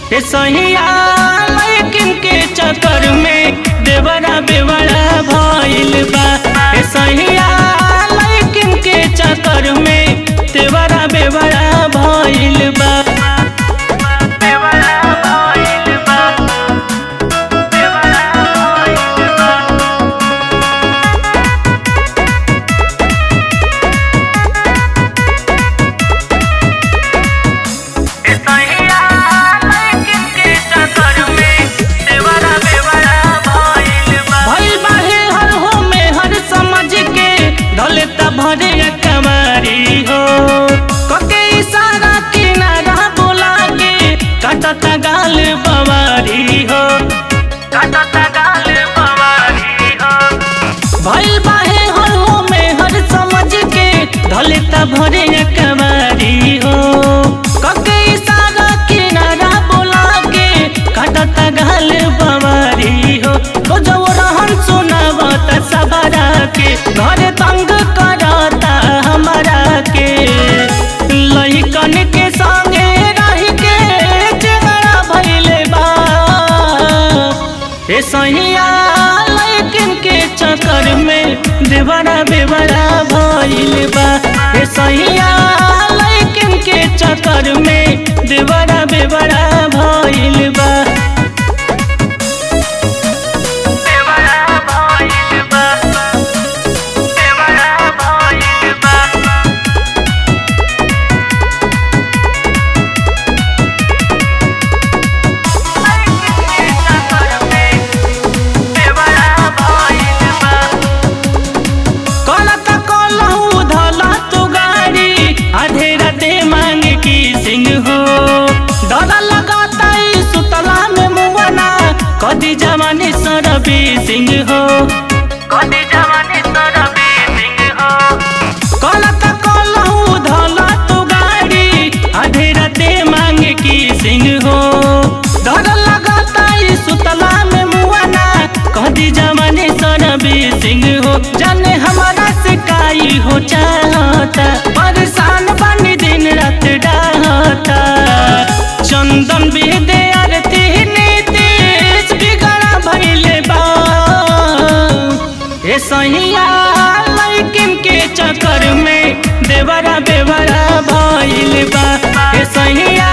हे सहिया लेकिन के चक्कर में देवरा बेवड़ा भइल बा हे सहिया लेकिन के चक्कर में देवरा बेवड़ा भइल बा बेवड़ा भइल बा बेवड़ा भइल बा सहिया लेकिन के चक्कर में देवरा बेवड़ा भइल बा भइल बाहे हर हो में हर समझ के ढले त भरे कमारी हो कके इशारा किनारा बोला के काटता गाल बवारी हो काटता गाल बवारी हो भइल बाहे हर हो में हर समझ के ढले त भरे कमारी हो कके इशारा किनारा बोला के काटता गाल बवारी हो तो जो रहन सुनावत सबरा के घर तंग करता हमारा के लइकन के संगे रह के चेहरा भइले बा हे सहिया लेकिन के चक्कर में देवरा बेवरा भइल बा हे सहिया लेकिन के चक्कर में देवरा बेवरा भइल बा देवरा भइल बा देवरा भइल बा कलत कलहू धला तू गाड़ी आधे राते मांग की सिंह हो डर लगाता ई सुतला में मुवना कदी जवानी सरबी सिंह हो कदी जवानी सरबी सिंह हो कलत कलहू धला तू गाड़ी आधे राते मांग की सिंह हो डर लगाता ई सुतला में मुवना कदी जवानी सरबी सिंह हो जाने हमारा सिकाई हो चाहता परेशान बनी दिन रात डाहता चंदन बेदे आरती नीतीश बिगड़ा भइले बा हे सहिया लेकिन के चक्कर में देवरा बेवरा भइल बा हे सहिया